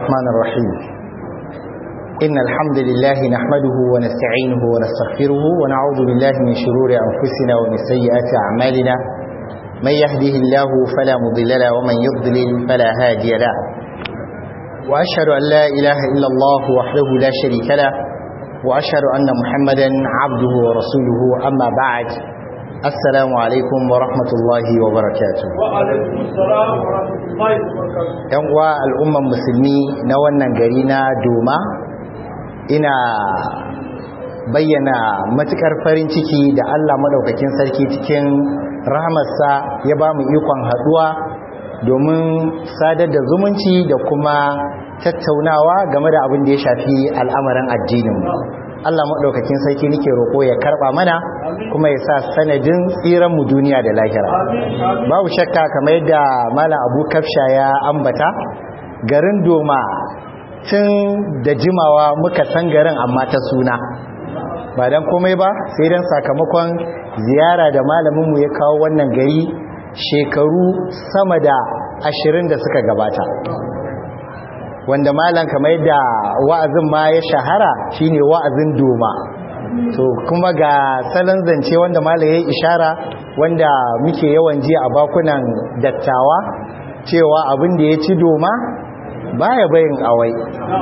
الرحمن الرحيم إن الحمد لله نحمده ونستعينه ونستغفره ونعوذ بالله من شرور أنفسنا ومن سيئات أعمالنا من يهده الله فلا مضل له ومن يضلل فلا هادي له وأشهد أن لا إله إلا الله وحده لا شريك له وأشهد أن محمدا عبده ورسوله أما بعد السلام عليكم ورحمة الله وبركاته وعليكم السلام ورحمة الله وبركاته ‘yan uwa al'umman musulmi na wannan gari na doma ina bayyana matukar farin ciki da Allah maɗaukakin sarki cikin rahamarsa ya ba mu ikon haɗuwa domin sadar da zumunci da kuma tattaunawa game da abin da ya shafi al'amarin addininmu Allah maɗaukakin sarki nake roƙo ya karɓa mana kuma ya sa sanadin tsiranmu duniya da lahira babu shakka kamar yadda malam abu kafsha ya ambata garin doma tun da jimawa muka san garin amma ta suna ba don komai ba sai don sakamakon ziyara da malaminmu ya kawo wannan gari shekaru sama da ashirin da suka gabata wanda malam kamar yadda wa'azin ma ya shahara shine wa'azin doma to kuma ga salon zance wanda malam ya ishara wanda muke yawan ji a bakunan dattawa cewa abin da ya ci doma baya bayin awai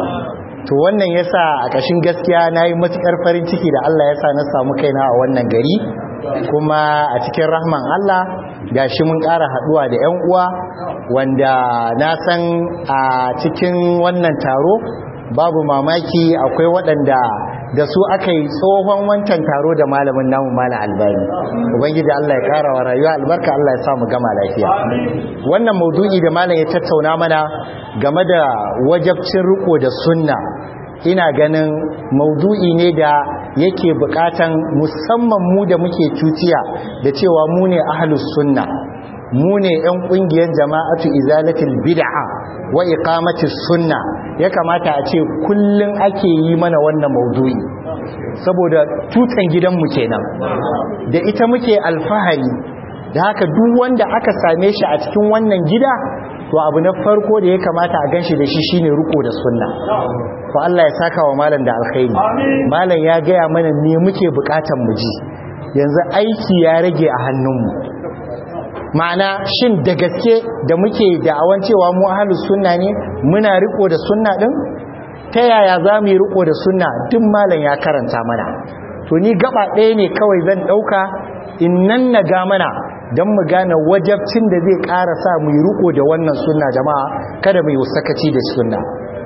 to wannan yasa a kashin gaskiya nayi matukar farin ciki da Allah yasa na samu kaina a wannan gari kuma a cikin rahman Allah gashi mun ƙara haduwa da ƴan uwa wanda na san a cikin wannan taro babu mamaki akwai waɗanda da su aka yi tsohon wancan taro da malamin namu malam albani ubangiji Allah ya ƙara wa rayuwa albarka Allah ya sa mu gama lafiya wannan maudu'i da malam ya tattauna mana game da wajabcin riko da sunna ina ganin maudu'i ne da yake bukatan musamman mu da muke cutiya da cewa mu ne ahlus sunna mu ne yan kungiyar jama'atu izalatul bid'a wa iqamatis sunna ya kamata a ce kullun ake yi mana wannan maudu'i saboda tutan gidanmu kenan da ita muke alfahari da haka duk wanda aka same shi a cikin wannan gida to abu na farko da ya kamata a ganshi da shi shine riko da sunna to Allah ya saka wa malam da alkhairi malam ya gaya mana ne muke bukatan mu ji yanzu aiki ya rage a hannunmu ma'ana shin da gaske da muke da'awan cewa mu ahlus sunna ne muna riko da sunna din ta yaya za mu yi riko da sunna duk malam ya karanta mana to ni gaba ɗaya ne kawai zan ɗauka in nan na ga mana don mu gane wajabcin da zai ƙara sa mu yi riko da wannan sunna jama'a kada mu yi sakaci da sunna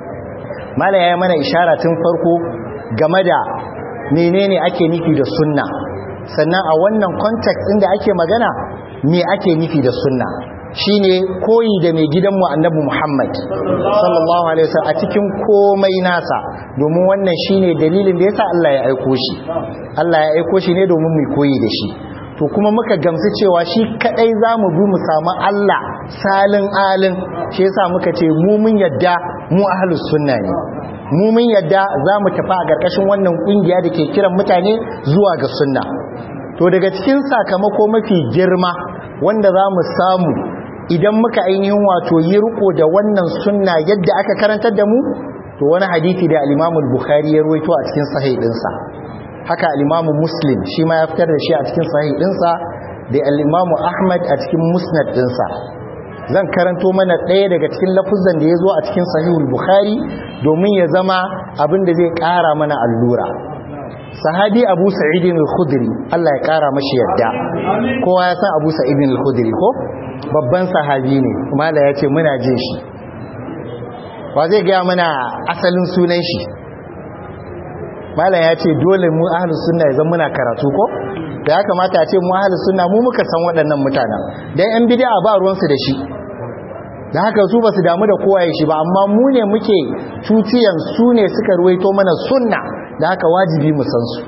mala ya yi mana ishara tun farko game da menene ake nufi da sunna sannan a wannan context inda ake magana me ake nufi da sunna shine koyi da mai gidanmu annabi Muhammad sallallahu alaihi wasallam a cikin komai nasa domin wannan shine dalilin da yasa Allah ya aiko shi Allah ya aiko shi ne domin mu koyi da shi to kuma muka gamsu cewa shi kadai zamu bi mu samu Allah salin alin shi yasa muka ce mu mun yadda mu ahlus sunna ne mu mun yadda zamu tafi a karkashin wannan kungiya da ke kiran mutane zuwa ga sunna to daga cikin sakamako mafi girma wanda zamu samu idan muka ainihin wato yi riko da wannan sunna yadda aka karantar da mu to wani hadisi da al-Imam al-Bukhari ya ruwaito a cikin sahih dinsa haka al-Imam Muslim shi ma ya fitar da shi a cikin sahih dinsa da al-Imam Ahmad a cikin musnad dinsa zan karanto mana ɗaya daga cikin lafuzan da ya zo a cikin sahih al-Bukhari domin ya zama abin da zai ƙara mana allura sahabi abu sa'idin al-khudri Allah ya kara mashi yadda kowa ya san abu sa'idin al-khudri ko babban sahabi ne mala ya ce muna jin shi wa zai gaya mana asalin sunan shi mala ya ce dole mu ahlus sunna ya zama muna karatu ko da ya kamata a ce mu ahlus sunna mu muka san waɗannan mutanen dan yan bid'a ba ruwansu da shi da haka su ba su damu da kowa shi ba amma mu ne muke tutiyan su ne suka ruwaito mana sunna da haka wajibi mu san su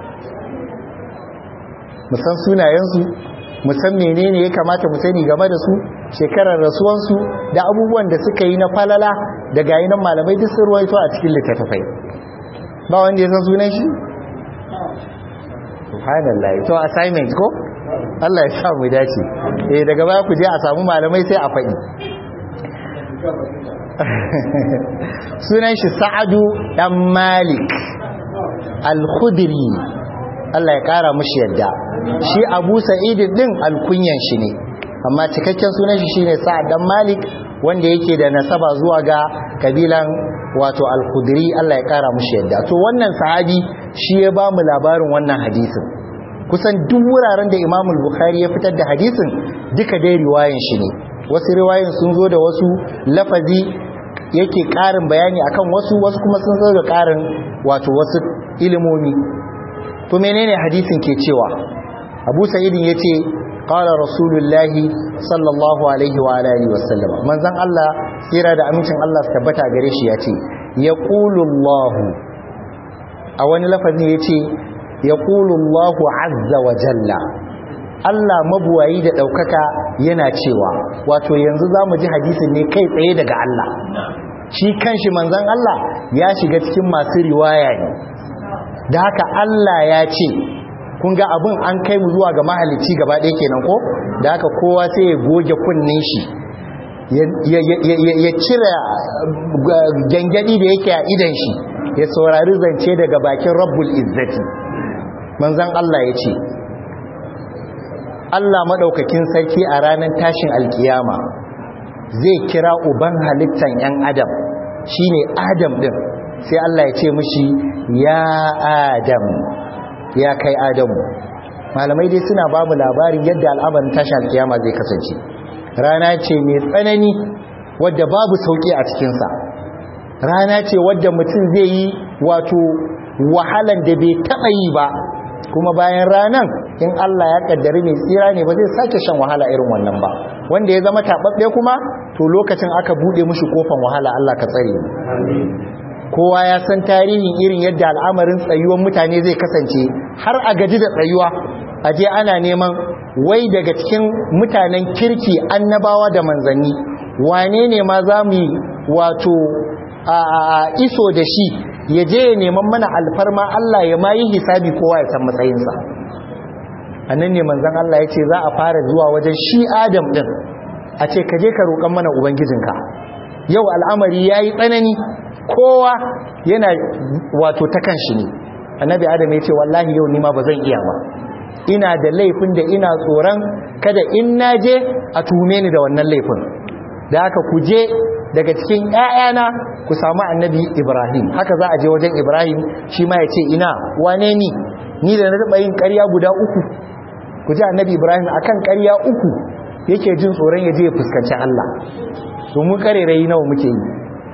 mu san sunayensu mu san menene ya kamata mu sani game da su shekarar rasuwansu da abubuwan da suka yi na falala da gayi nan malamai duk sun ruwaito a cikin littattafai ba wanda ya san sunan shi subhanallah to assignment ko Allah ya sa mu dace eh daga baya ku je a samu malamai sai a faɗi sunan shi sa'adu dan malik al-khudri Allah ya kara mushi yadda shi abu sa'id din alkunyan shi ne amma cikakken sunan shi shine sa'ad dan malik wanda yake da nasaba zuwa ga kabilan wato al-khudri Allah ya kara mushi yadda to wannan sahabi shi ya ba mu labarin wannan hadisin kusan duk wuraren da Imam al-Bukhari ya fitar da hadisin duka dai riwayan shi ne wasu riwayoyin sun zo da wasu lafazi yake ƙarin bayani akan wasu wasu kuma sun zo da ƙarin wato wasu ilimomi to menene hadisin ke cewa Abu Sa'idin yace qala rasulullahi sallallahu alaihi wa alihi wasallam manzon Allah tsira da amincin Allah su tabbata gare shi yace yaqulu Allah a wani lafazi yace yaqulu Allah azza wa jalla Allah mabuwayi da ɗaukaka yana cewa wato yanzu za mu ji hadisin ne kai tsaye daga Allah shi kanshi manzan Allah ya shiga cikin masu riwaya ne da haka Allah ya ce kun ga abin an kai mu zuwa ga mahalicci gaba ɗaya kenan ko da haka kowa sai ya goge kunnen shi ya cire gangadi da yake a idan shi ya saurari zance daga bakin rabbul izzati manzan Allah ya ce Allah maɗaukakin sarki a ranar tashin alkiyama zai kira uban halittan 'yan adam shine adam ɗin sai Allah ya ce mishi ya adam ya kai adamu malamai dai suna ba mu labarin yadda al'amarin tashin alkiyama zai kasance rana ce mai tsanani wadda babu sauƙi a cikinsa rana ce wadda mutum zai yi wato wahalan da bai taɓa yi ba kuma bayan ranan in Allah ya kaddari mai tsira ne ba zai sake shan wahala irin wannan ba wanda ya zama tababbe kuma to lokacin aka bude mushi kofan wahala Allah ka tsare mu kowa ya san tarihin irin yadda al'amarin tsayuwan mutane zai kasance har a gaji da tsayuwa aje ana neman wai daga cikin mutanen kirki annabawa da manzanni wane ne ma za mu wato a iso da shi ya je ya neman mana alfarma Allah ya ma yi hisabi kowa ya san matsayinsa annan ne manzan Allah ya ce za a fara zuwa wajen shi adam din a ce ka je ka roƙon mana ubangijinka yau al'amari ya yi tsanani kowa yana wato ta kan shi ne annabi adam ya ce wallahi yau nima ba zan iya ba ina da laifin da ina tsoron kada in na je a tuhume ni da wannan laifin da haka ku je daga cikin ‘ya'yana ku samu annabi Ibrahim haka za a je wajen Ibrahim shi ma ya ce ina wane ni ni da na taɓa yin ƙarya guda uku ku ji annabi Ibrahim akan ƙarya uku yake jin tsoron ya je ya fuskanci Allah domin ƙarerayi nawa muke yi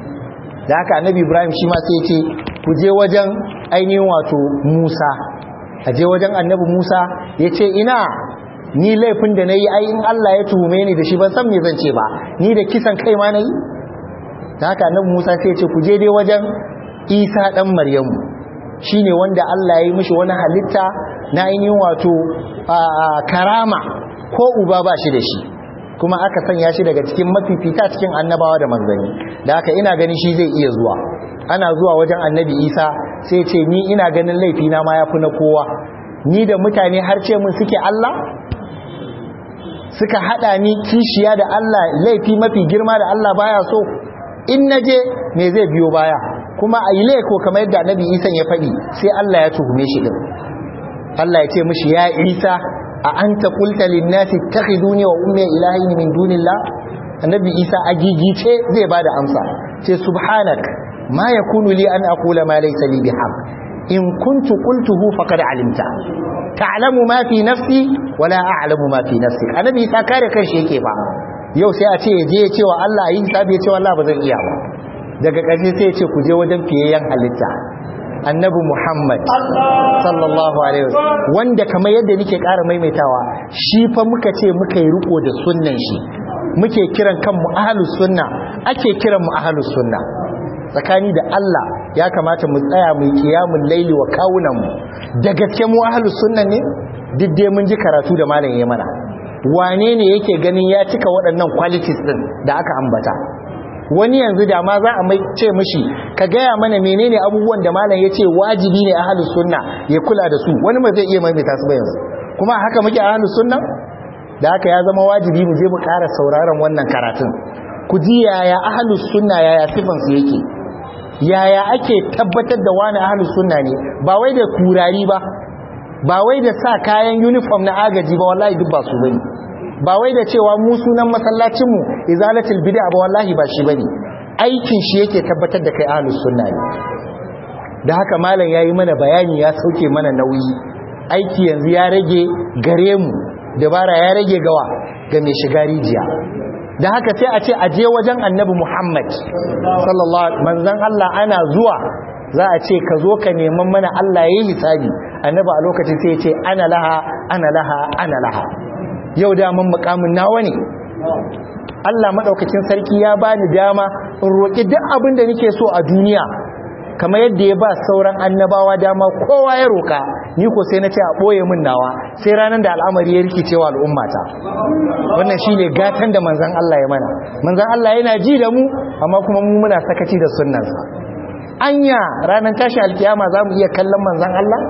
da haka annabi Ibrahim shi ma sai ya ce ku je wajen ainihin wato Musa a je wajen annabi Musa ya ce ina ni laifin da na yi ai in Allah ya tuhume ni da shi ban san me zan ce ba ni da kisan kai ma na yi da haka nan Musa sai ce ku je dai wajen Isa dan Maryamu shine wanda Allah ya yi mishi wani halitta na ainihin wato karama ko uba ba shi da shi kuma aka sanya shi daga cikin mafifita cikin annabawa da manzanni da haka ina ganin shi zai iya zuwa ana zuwa wajen annabi Isa sai ce ni ina ganin laifi na ma yafi na kowa ni da mutane har ce mun suke Allah suka hada ni kishiya da Allah laifi mafi girma da Allah baya so in naje me zai biyo baya kuma a yi laiko kamar yadda annabi Isa ya faɗi sai Allah ya tuhume shi din Allah ya ce mishi ya Isa a anta qulta lin-nasi ittakhiduni wa ummi ilahin min dunillah annabi Isa agigice zai bada amsa ce subhanak ma yakunu li an aqula ma laysa li bihaq in kuntu qultuhu faqad alimta ta'lamu ma fi nafsi wala a'lamu ma fi nafsi annabi Isa kare kanshi yake ba yau sai a ce je ya ce wa Allah yi hisabi ya ce Allah ba zan iya ba daga ƙarshe sai ya ce ku je wajen fiyayyen halitta annabi Muhammad sallallahu alaihi wasallam wanda kamar yadda nake ƙara maimaitawa shi fa muka ce muka yi riko da sunnan shi muke kiran kanmu ahlus sunna ake kiran mu ahlus sunna tsakani da Allah ya kamata mu tsaya mu kiyamul laili wa kawunan mu da gaske mu ahlus sunna ne duk dai mun ji karatu da malam ya mana wane ne yake ganin ya cika waɗannan qualities din da aka ambata wani yanzu da ma za a mai ce mishi ka gaya mana menene abubuwan da malam ya ce wajibi ne ahlus sunna ya kula da su wani ba zai iya maimaita su ba yanzu kuma haka muke ahlus sunna da haka ya zama wajibi mu je mu ƙara sauraron wannan karatun ku ji yaya ahlus sunna yaya sifansu yake yaya ake tabbatar da wani ahlus sunna ne ba wai da kurari ba ba wai da sa kayan uniform na agaji ba wallahi duk ba su bane ba wai da cewa mu sunan masallacin mu izalatul bid'a ba wallahi ba shi bane aikin shi yake tabbatar da kai ahlus sunna ne da haka malam yayi mana bayani ya sauke mana nauyi aiki yanzu ya rage gare mu dabara ya rage gawa ga mai shiga rijiya da haka sai a ce a je wajen annabi Muhammad sallallahu alaihi manzon Allah ana zuwa za a ce ka zo ka neman mana Allah yayi hisabi annabi a lokacin sai ya ce ana laha ana laha ana laha yau da mun mukamin nawa ne Allah madaukakin sarki ya bani dama in roki duk abin da nake so a duniya kamar yadda ya ba sauran annabawa dama kowa ya roka ni ko sai na ce a ɓoye min nawa sai ranar da al'amari ya rikice wa al'ummata wannan shi ne gatan da manzan Allah ya mana manzan Allah yana ji da mu amma kuma mu muna sakaci da sunnansa anya ranar tashi alkiyama za mu iya kallon manzan Allah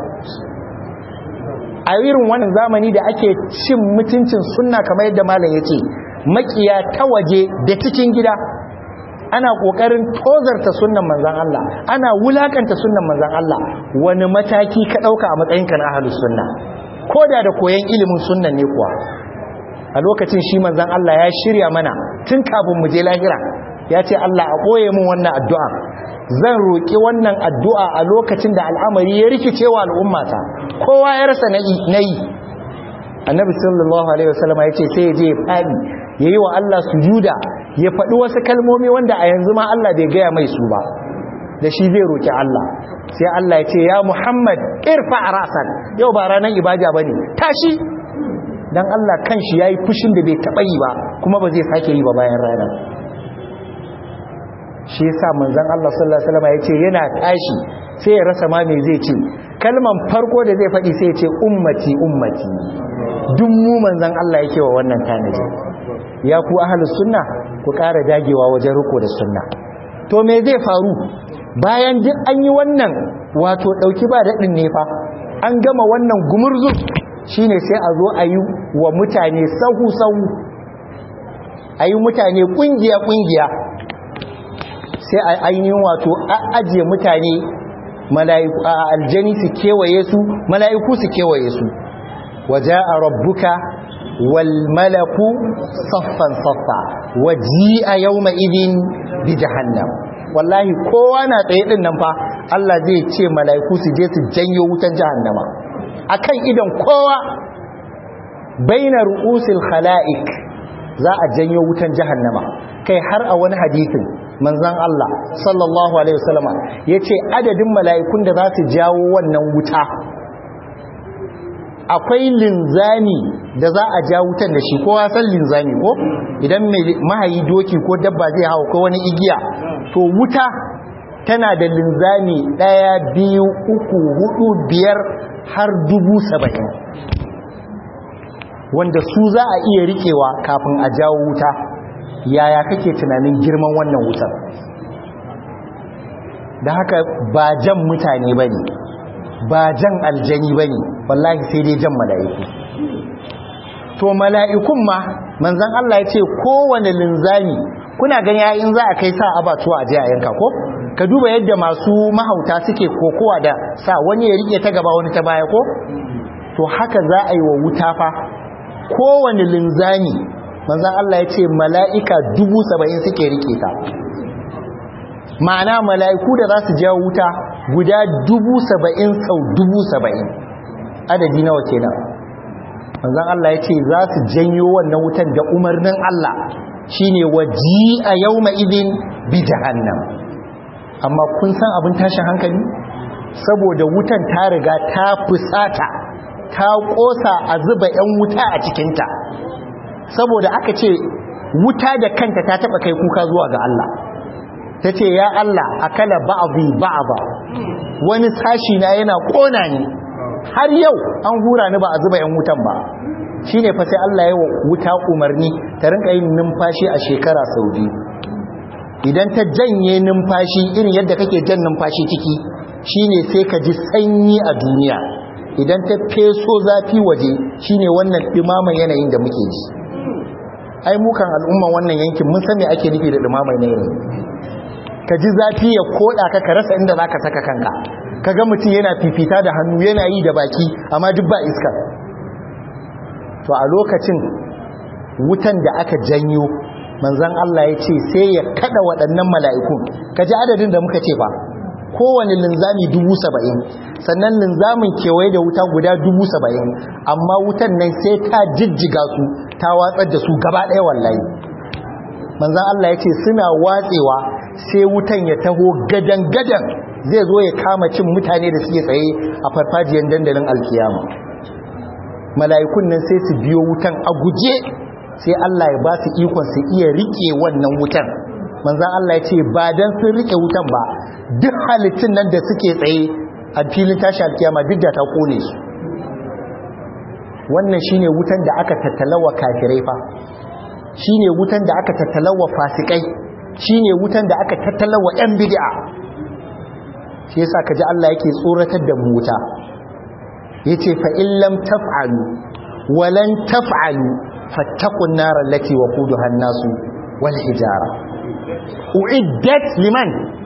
a irin wannan zamani da ake cin mutuncin sunna kamar yadda malam ya ce makiya ta waje da cikin gida ana kokarin tozarta sunnan manzan Allah ana wulakanta sunnan manzan Allah wani mataki ka dauka a matsayinka na ahlus sunna koda da koyan ilimin sunnan ne kuwa a lokacin shi manzan Allah ya shirya mana tun kafin mu je lahira ya ce Allah a koye min wannan addu'a zan roki wannan addu'a a lokacin da al'amari ya rikice wa al'ummata kowa ya rasa nayi annabi sallallahu alaihi wasallam ya ce sai ya je ya fadi yayi wa Allah sujuda ya faɗi wasu kalmomi wanda a yanzu ma Allah bai gaya mai su ba da shi zai roki Allah sai Allah ya ce ya Muhammad irfa rasan yau ba ranar ibada bane tashi dan Allah kanshi yayi fushin da bai taba yi ba kuma ba zai sake yi ba bayan rana shi yasa manzon Allah sallallahu alaihi wasallam ya ce yana tashi sai ya rasa ma me zai ce kalman farko da zai faɗi sai ya ce ummati ummati duk mu manzon Allah yake wa wannan tanaji ya ku ahlus sunna ku ƙara dagewa wajen riko da sunna to me zai faru bayan duk an yi wannan wato ɗauki ba daɗin ne fa an gama wannan gumurzu shine sai a zo a yi wa mutane sahu-sahu a yi mutane ƙungiya-ƙungiya sai a ainihin wato a ajiye mutane a aljani su kewaye su mala'iku su kewaye su waje a rabbuka والملك صفا صفا وجيء يومئذ بجهنم wallahi kowa na tsaye din nan fa Allah zai ce mala'iku su je su janyo wutan jahannama akan idan kowa baina ru'usil khalaiq za a janyo wutan jahannama kai har a wani hadisin manzon Allah sallallahu alaihi wasallama yace adadin mala'ikun da za su jawo wannan wuta akwai linzami da za a ja wutan da shi kowa san linzami ko idan mai mahayi doki ko dabba zai hawa ko wani igiya to wuta tana da linzami ɗaya biyu uku hudu biyar har dubu saba'in wanda su za a iya riƙewa kafin a jawo wuta yaya kake tunanin girman wannan wutar da haka ba jan mutane ba ne ba jan aljani ba ne wallahi sai dai jan mala'iku to mala'ikun ma manzan Allah ya ce kowane linzami kuna gani yayin za a kai sa abatuwa a je a yanka ko ka duba yadda masu mahauta suke kokowa da sa wani ya rike ta gaba wani ta baya ko to haka za a yi wa wuta fa kowane linzami manzan Allah ya ce mala'ika dubu saba'in suke rike ta ma'ana mala'iku da za su jawo wuta guda dubu saba'in sau dubu saba'in adadi nawa kenan manzan Allah ya ce za su janyo wannan wutan da umarnin Allah shine waji a yau ma'izin bi jahannam amma kun san abin tashin hankali saboda wutan ta riga ta fusata ta kosa a zuba 'yan wuta a cikinta saboda aka ce wuta da kanta ta taba kai kuka zuwa ga Allah ta ce ya Allah akala ba'abi ba'aba wani sashi na yana kona ni har yau an hura ni ba a zuba 'yan wutan ba shine fa sai Allah ya wuta umarni ta rinka yin numfashi a shekara sau biyu idan ta janye numfashi irin yadda kake jan numfashi ciki shine sai ka ji sanyi a duniya idan ta feso zafi waje shine wannan dimaman yanayin da muke ji ai mukan al'umman wannan yankin mun san me ake nufi da dumamai ne yanzu ka ji zafi ya koda ka ka rasa inda zaka saka kanka kaga mutum yana fifita da hannu yana yi da baki amma duk ba iska to a lokacin wutan da aka janyo manzan Allah ya ce sai ya kada waɗannan mala'ikun ka ji adadin da muka ce ba kowane linzami dubu saba'in sannan linzamin kewaye da wuta guda dubu saba'in amma wutan nan sai ta jijjiga su ta watsar da su gaba ɗaya wallahi manzan Allah ya ce suna watsewa sai wutan ya taho gadan-gadan zai zo ya kama cin mutane da suke tsaye a farfajiyar dandalin alkiyama mala'ikun nan sai su biyo wutan a guje sai Allah ya ba su ikon su iya rike wannan wutan manzan Allah ya ce ba dan sun rike wutan ba duk halittun nan da suke tsaye a filin tashi alkiyama duk da ta kone su wannan shine wutan da aka tattalawa kafirai fa shine wutan da aka tattalawa fasikai shine wutan da aka tattalawa yan bid'a shi yasa kaji Allah yake tsoratar da mu wuta yace fa illam taf'alu walan taf'alu fattaqun nar allati waquduha an-nasu wal hijara uiddat liman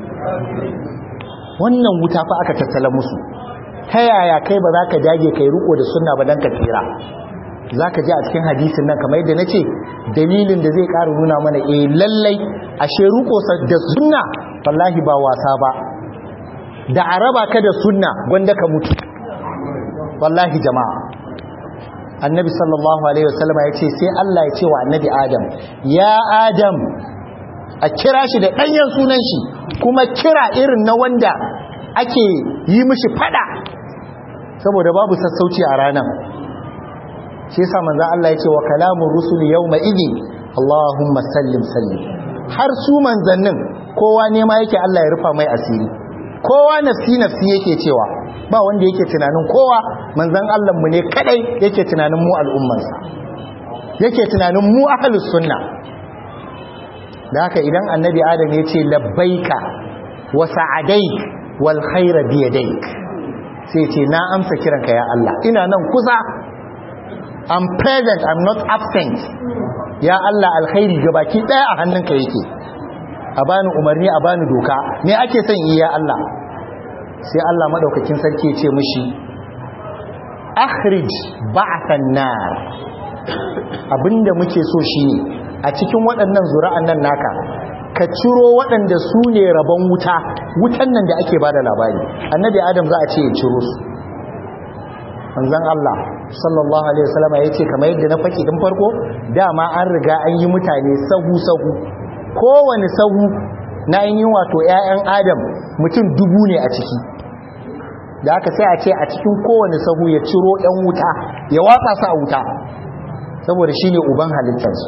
wannan wuta fa aka tattala musu ta yaya kai ba za ka dage kai riko da sunna ba dan ka tsira za ka ji a cikin hadisin nan kamar yadda na ce dalilin da zai ƙara nuna mana eh lallai ashe riko da sunna wallahi ba wasa ba da araba ka da sunna gwanda ka mutu wallahi jama'a annabi sallallahu alaihi wasallama ya ce sai Allah ya ce wa annabi adam ya adam a kira shi da ɗanyen sunan shi kuma kira irin na wanda ake yi mishi fada saboda babu sassauci a ranar shi yasa manzon Allah ya ce wa kalamun rusuli yawma idin Allahumma sallim sallim har su manzannin kowa ne ma yake Allah ya rufa mai asiri kowa nafsi nafsi yake cewa ba wanda yake tunanin kowa manzon Allah mu ne kadai yake tunanin mu al'ummansa yake tunanin mu ahlus sunna da haka idan annabi adam ya ce labbaika wa sa'adaik wal khaira bi yadaik sai ce na amsa kiranka ya Allah ina nan kusa I'm present I'm not absent ya Allah alkhairi gabaki daya a hannunka yake a bani umarni a bani doka me ake son yi ya Allah sai Allah madaukakin sarki ya ce mishi akhrij ba'than nar abinda muke so shine a cikin waɗannan zura'an nan naka ka ciro waɗanda su ne rabon wuta wutan nan da ake bada labari annabi adam za a ce ya ciro su manzon Allah sallallahu alaihi wasallam ya ce kamar yadda na faki din farko dama an riga an yi mutane sahu sahu kowane sahu na yin wato ƴaƴan adam mutum dubu ne a ciki da aka sai a ce a cikin kowane sahu ya ciro ƴan wuta ya watsa su a wuta saboda shine uban halittarsu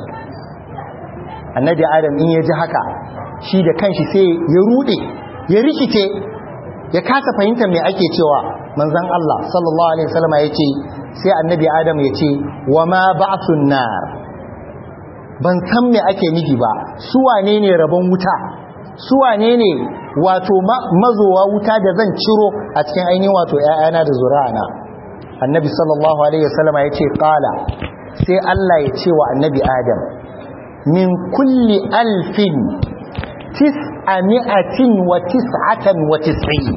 annabi adam in ya ji haka shi da kanshi sai ya rude ya rikice ya kasa fahimtar me ake cewa manzon Allah sallallahu alaihi wasallam ya ce sai annabi adam ya ce wa ma ba'thun nar ban san me ake nufi ba su wane ne rabon wuta su wane ne wato mazowa wuta da zan ciro a cikin ainihin wato ƴaƴana da zuri'ana annabi sallallahu alaihi wasallam ya ce qala sai Allah ya ce wa annabi adam min kulli alfin tis'ami'atin wa tis'atan wa tis'in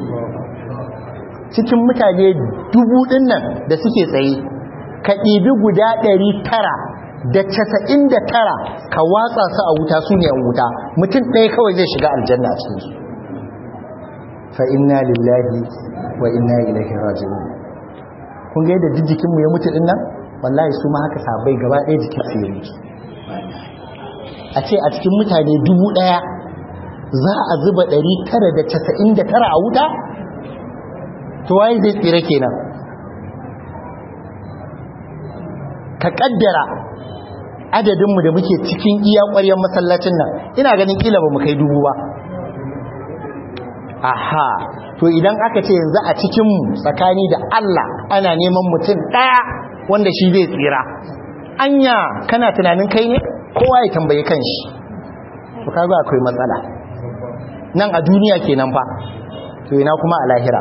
cikin mutane dubu din nan da suke tsaye ka ɗibi guda ɗari tara da casa'in da tara ka watsa su a wuta su ne a wuta mutum ɗaya kawai zai shiga aljanna a cikinsu fa inna lillahi wa inna ilaihi raji'un kun ga yadda jikinmu ya mutu din nan wallahi su ma haka sabai gaba ɗaya jikin su ya mutu a ce a cikin mutane dubu ɗaya za a zuba ɗari tara da casa'in da tara a wuta to waye zai tsira kenan ka ƙaddara adadinmu da muke cikin iya ƙwaryar masallacin nan ina ganin ƙila ba mu kai dubu ba aha to idan aka ce yanzu a cikinmu tsakani da Allah ana neman mutum ɗaya wanda shi zai tsira anya kana tunanin kai ne kowa ya tambaye kanshi to kaga akwai matsala nan a duniya kenan fa to ina kuma a lahira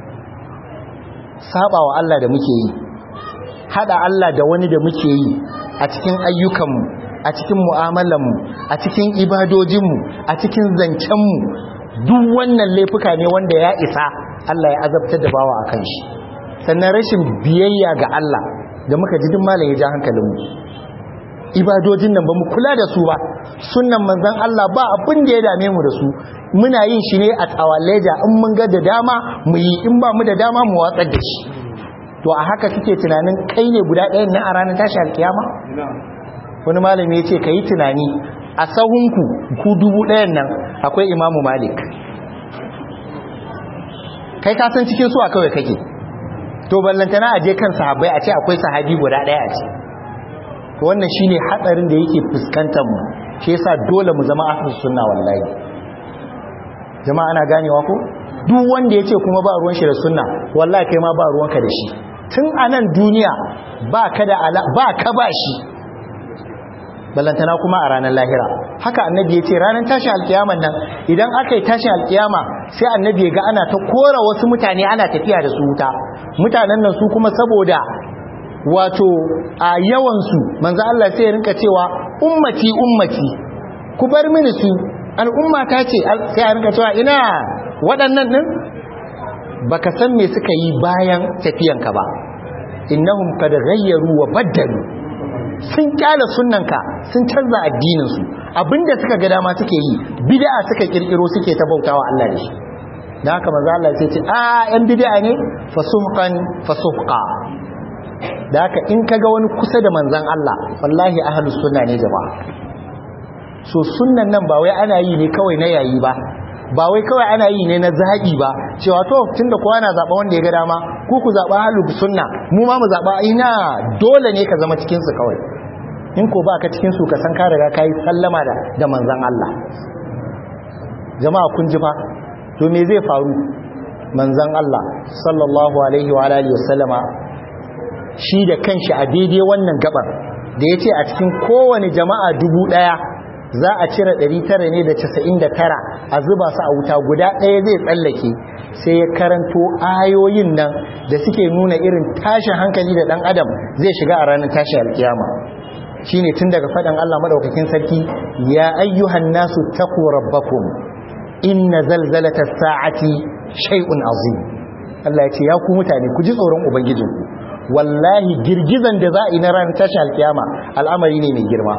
saba wa Allah da muke yi hada Allah da wani da muke yi a cikin ayyukanmu a cikin mu'amalanmu a cikin ibadojinmu a cikin zancenmu duk wannan laifuka ne wanda ya isa Allah ya azabtar da bawa akan shi sannan rashin biyayya ga Allah da muka ji duk malam ya ja hankalinmu ibadojin nan ba mu kula da su ba sunnan manzon Allah ba abin da ya dame mu da su muna yin shi ne a tsawaleja in mun ga da dama mu yi in ba mu da dama mu watsar da shi to a haka kike tunanin kai ne guda ɗayan nan a ranar tashi alkiyama wani malami ya ce ka yi tunani a sahunku ku dubu ɗayan nan akwai imamu malik kai ka san cikin su a kawai kake to ballantana a je kan sahabbai a ce akwai sahabi guda ɗaya a ce to wannan shine hatsarin da yake fuskantar mu shi yasa dole mu zama ahlus sunna wallahi jama'a ana ganewa ko duk wanda yace kuma ba ruwan shi da sunna wallahi kai ma ba ruwanka da shi tun anan duniya ba ka da ba ka ba shi ballantana kuma a ranar lahira haka annabi ya ce ranar tashin alkiyaman nan idan aka yi tashin alkiyama sai annabi ya ga ana ta kora wasu mutane ana tafiya da su wuta mutanen nan su kuma saboda wato a yawansu manzo Allah sai ya rinka cewa ummati ummati ku bar mini su al'umma ta ce sai a rinka cewa ina waɗannan din baka san me suka yi bayan tafiyanka ba innahum kad ghayyaru wa baddalu sun kyala sunnanka sun canza addininsu abinda suka ga dama suke yi bid'a suka kirkiro suke ta bautawa Allah da shi dan haka manzo Allah sai ce a yan bid'a ne fasuhqan fasuhqa da haka in kaga wani kusa da manzon Allah wallahi ahlus sunna ne jama'a so sunnan nan ba wai ana yi ne kawai na yayi ba ba wai kawai ana yi ne na zaɓi ba cewa to tunda kowa na zaɓa wanda ya ga dama ku ku zaɓa halu sunna mu ma mu zaɓa ina dole ne ka zama cikin su kawai in ko ba ka cikin su ka san ka riga kai sallama da da manzon Allah jama'a kun ji fa to me zai faru manzon Allah sallallahu alaihi wa alihi wasallama shi da kanshi a daidai wannan gabar da yace a cikin kowane jama'a dubu daya za a cire 999 a zuba su a wuta guda ɗaya zai tsallake sai ya karanto ayoyin nan da suke nuna irin tashin hankali da ɗan adam zai shiga a ranar tashin alkiyama shine tun daga faɗin Allah madaukakin sarki ya ayyuhan nasu taqu rabbakum inna zalzalata sa'ati shay'un azim Allah ya ce ya ku mutane ku ji tsoron ubangijinku wallahi girgizan da za a yi na ranar tashin alkiyama al'amari ne mai girma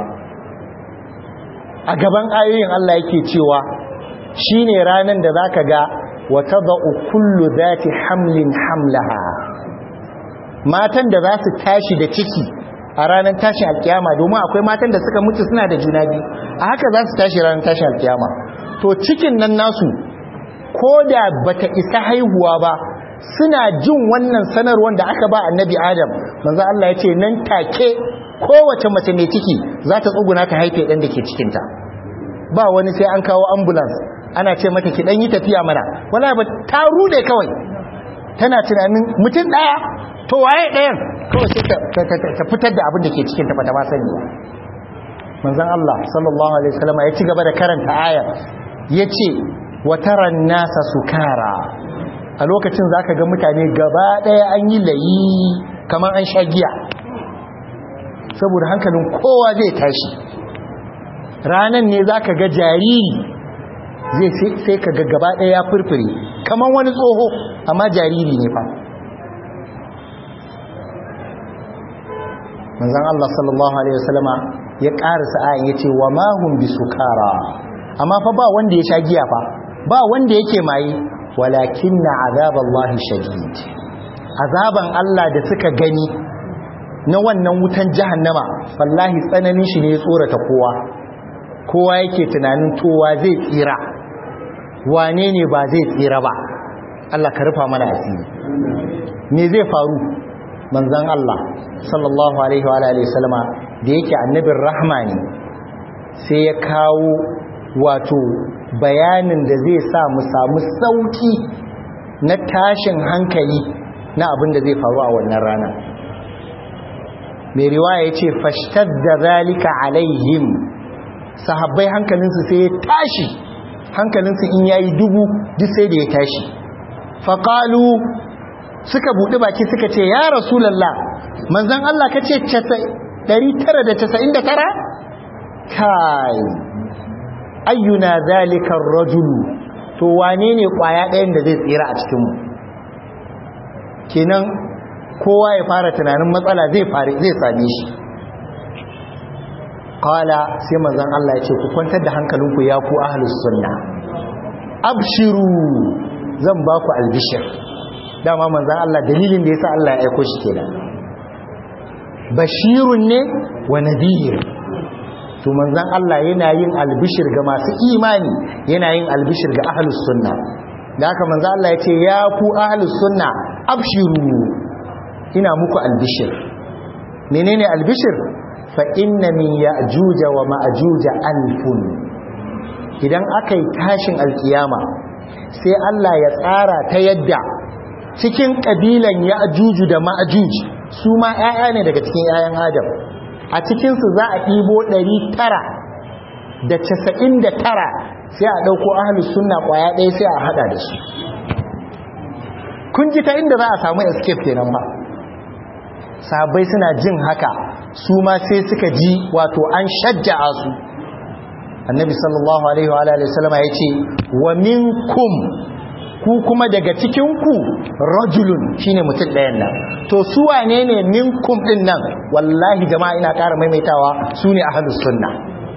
a gaban ayoyin Allah yake cewa shine ranan da zaka ga wa tadau kullu zati hamlin hamlaha matan da za su tashi da ciki a ranar tashin alkiyama domin akwai matan da suka mutu suna da juna biyu a haka za su tashi ranar tashin alkiyama to cikin nan nasu ko da bata isa haihuwa ba suna jin wannan sanarwar da aka ba annabi adam manzo Allah ya ce nan take kowace mace mai ciki za ta tsuguna ta haife ɗan da ke cikinta ba wani sai an kawo ambulance ana ce mata ki ɗan yi tafiya mana wala ba ta rude kawai tana tunanin mutum ɗaya to waye ɗayan kawai sai ta fitar da abin da ke cikinta ba ta ma sani ba manzon Allah sallallahu alaihi wasallam ya ci gaba da karanta aya yace wataran nasa sukara a lokacin zaka ga mutane gaba ɗaya an yi layi kamar an sha giya saboda hankalin kowa zai tashi ranan ne za ka ga jariri zai sai ka ga gaba ɗaya ya furfure kamar wani tsoho amma jariri ne fa manzan Allah sallallahu Alaihi wasallama ya ƙarisa ayin ya ce wa mahun bi sukara amma fa ba wanda ya sha giya fa ba wanda yake maye walakin na azaballahi shadid azaban Allah da suka gani na wannan wutan jahannama wallahi tsananin shi ne ya tsorata kowa kowa yake tunanin towa zai tsira wane ne ba zai tsira ba Allah ka rufa mana asiri me zai faru manzon Allah sallallahu alaihi wa alihi wasallama da yake annabin rahma ne sai ya kawo wato bayanin da zai sa mu samu sauki na tashin hankali na abin da zai faru a wannan rana mai riwaya ya ce fashtar da zalika alaihim sahabbai hankalinsu sai ya tashi hankalinsu in yayi dubu duk sai da ya tashi faƙalu suka buɗi baki suka ce ya rasulallah manzan Allah ka ce 999 kai ayyuna zalika rajulu to wane ne kwaya ɗayan da zai tsira a cikinmu kenan kowa ya fara tunanin matsala zai zai same shi qala sai manzon Allah ya ce ku kwantar da hankalinku ya ku ahlus sunna abshiru zan ba ku albishir dama manzon Allah dalilin da yasa Allah ya aiko shi kenan bashirun ne wa nadhir to manzon Allah yana yin albishir ga masu imani yana yin albishir ga ahlus sunna da haka manzon Allah ya ce ya ku ahlus sunna abshiru ina muku albishir menene albishir fa inna min ya'juj wa ma'juj alfun idan akai tashin alkiyama sai Allah ya tsara ta yadda cikin kabilan ya'juj da ma'juj su ma ƴaƴa ne daga cikin ƴaƴan Adam a cikin su za a ɗibo 900 da 99 sai a dauko ahlus sunna kwaya ɗaya sai a hada da su kun ji ta inda za a samu escape kenan ba sahabbai suna jin haka su ma sai suka ji wato an shajja'a su annabi sallallahu alaihi wa alihi wasallam ya ce wa minkum ku kuma daga cikin ku rajulun shine mutum ɗayan nan to su wane ne minkum din nan wallahi jama'a ina ƙara maimaitawa su ne ahlus sunna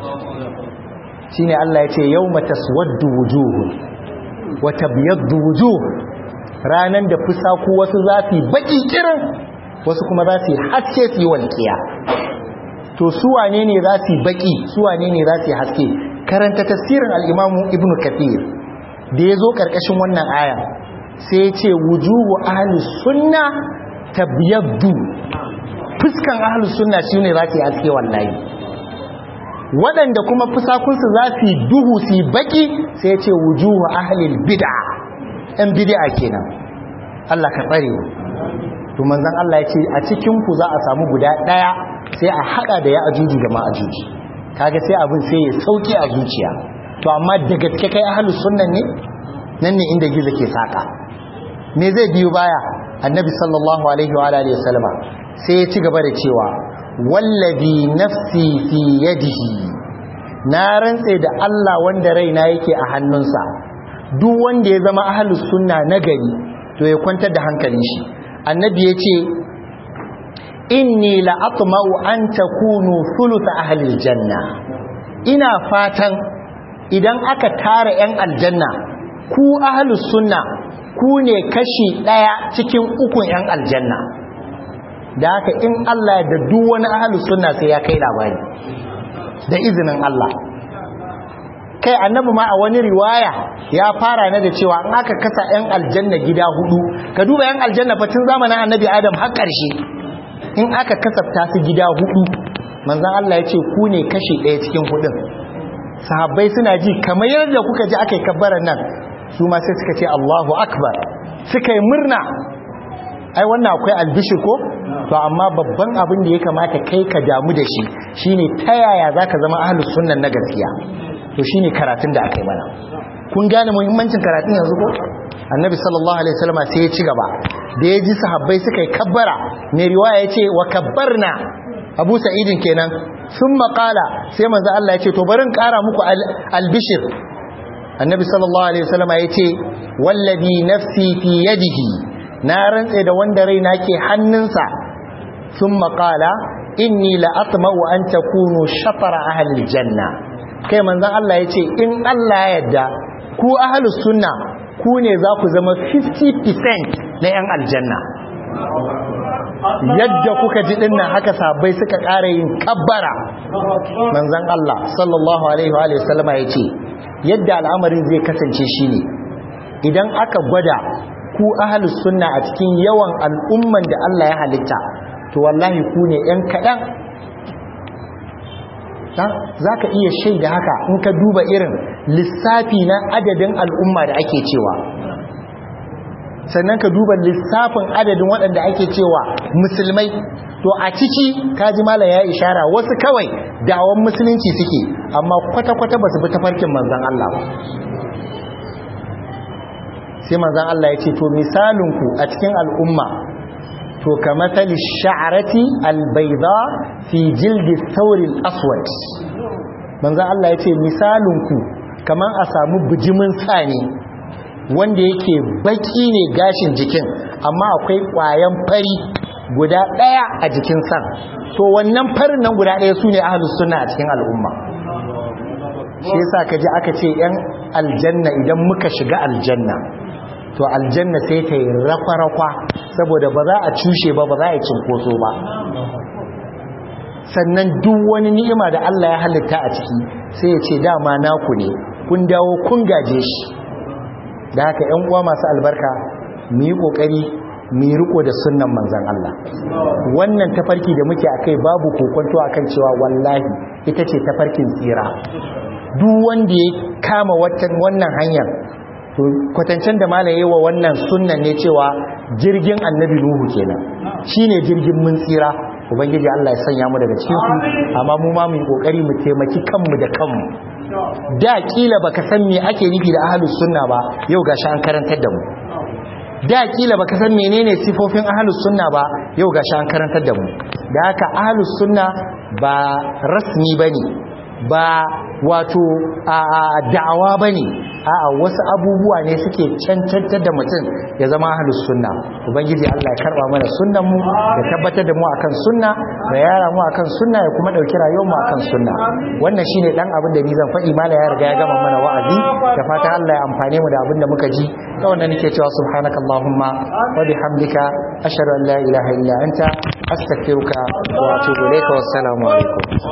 shine Allah ya ce yawma taswaddu wujuhun wa tabyaddu wujuh ranan da fusaku wasu zafi baki kirin wasu kuma za su yi haske su yi walƙiya to su wane ne za su yi baƙi su wane ne za su yi haske karanta tasirin al'imamu ibn kathir da ya zo ƙarƙashin wannan aya sai ce wujuhu ahlus sunna tabyaddu fuskan ahlus sunna shi ne za su yi haske wallahi waɗanda kuma fusakunsu za su yi duhu su yi baƙi sai ce wujuhu ahlil bid'a ‘yan bid'a kenan Allah ka tsare to manzon Allah ya ce a cikin ku za a samu guda daya sai a hada da ya ajuji da ma ajuji kaga sai abin sai ya sauki a zuciya to amma da gaske kai ahlus sunnan ne nan ne inda gizo ke saka me zai biyo baya annabi sallallahu alaihi wa alihi wasallama sai ya ci gaba da cewa wallazi nafsi fi yadihi na rantse da Allah wanda raina yake a hannunsa duk wanda ya zama ahlus sunna nagari to ya kwantar da hankalin shi annabi ya ce inni la'atma'u an takunu thulutha ahli aljanna ina fatan idan aka tara yan aljanna ku ahli sunna ku ne kashi daya cikin ukun yan aljanna da haka in Allah da duk wani ahli sunna sai ya kai labari da izinin Allah kai annabi ma a wani riwaya ya fara ne da cewa in aka kasa yan aljanna gida hudu ka duba yan aljanna fa tun zamanin annabi adam har karshe in aka kasafta su gida hudu manzon Allah ya ce ku ne kashi ɗaya cikin hudun sahabbai suna ji kamar yadda kuka ji aka yi kabbaran nan su ma sai suka ce Allahu akbar suka yi murna ai wannan akwai albishi ko to amma babban abin da ya kamata kai ka damu da shi shine ta yaya zaka zama ahlus sunnan na gaskiya to shine karatun da aka yi mana kun gane muhimmancin karatun yanzu ko annabi sallallahu alaihi wasallam sai ya ci gaba da ya ji sahabbai suka yi kabbara mai riwaya ya ce wa kabbarna abu sa'idin kenan sun maƙala sai manzo Allah ya ce to barin ƙara muku albishir annabi sallallahu alaihi wasallam ya ce wallazi nafsi fi yadihi na rantse da wanda raina ke hannunsa sun maƙala inni la atma'u an takunu shatara ahli janna kai manzon Allah ya ce in Allah ya yarda ku ahlus sunna ku ne za ku zama 50% na 'yan aljanna yadda kuka ji dinnan haka sabai suka ƙara yin kabbara manzon Allah sallallahu alaihi wa sallama ya ce yadda al'amarin zai kasance shine idan aka gwada ku ahlus sunna a cikin yawan al'umman da Allah ya halitta to wallahi ku ne 'yan kaɗan za ka iya shaida haka in ka duba irin lissafi na adadin al'umma da ake cewa sannan ka duba lissafin adadin waɗanda ake cewa musulmai to a ciki kaji mala ya ishara wasu kawai dawon musulunci suke amma kwata-kwata ba su bi tafarkin manzan Allah ba sai manzan Allah ya ce to misalinku a cikin al'umma to ka matsali sha'arati albaida fi jildi saurin aswad manzan Allah ya ce misalinku kamar a samu bijimin sani wanda yake baki ne gashin jikin amma akwai ƙwayan fari guda ɗaya a jikin san to wannan farin nan guda ɗaya su ne ahalus suna a cikin al'umma shi yasa ka ji aka ce ‘yan aljanna idan muka shiga aljanna to aljanna sai ta yi rafa-rafa saboda ba za a cushe ba ba za a yi cinkoso ba sannan duk wani ni'ima da Allah ya halitta a ciki sai ya ce dama naku ne kun dawo kun gaje shi da haka ‘yan uwa masu albarka mu yi ƙoƙari mu yi riko da sunnan manzan Allah wannan tafarki da muke akai babu kokonto akan cewa wallahi ita ce tafarkin tsira duk wanda ya kama wannan hanyar to kwatancen da malam yi wa wannan sunnan ne cewa jirgin annabi nuhu kenan shine jirgin mun tsira ubangiji Allah ya sanya mu daga cikin su amma mu ma mu yi kokari mu taimaki kanmu da kanmu da kila baka san me ake nufi da ahlus sunna ba yau gashi an karantar da mu da kila baka san menene sifofin ahlus sunna ba yau gashi an karantar da mu da haka ahlus sunna ba rasmi bane ba wato a da'awa bane a'a wasu abubuwa ne suke cancantar da mutum ya zama ahlus sunna ubangiji Allah ya karba mana sunnan mu ya tabbatar da mu akan sunna da yara mu akan sunna ya kuma dauki rayuwar mu akan sunna wannan shine dan abin da ni zan faɗi mala ya riga ya gama mana wa'azi da fatan Allah ya amfane mu da abin da muka ji ta wannan nake cewa subhanakallahumma wa bihamdika ashhadu an la ilaha illa anta astaghfiruka wa atubu ilayka wassalamu alaikum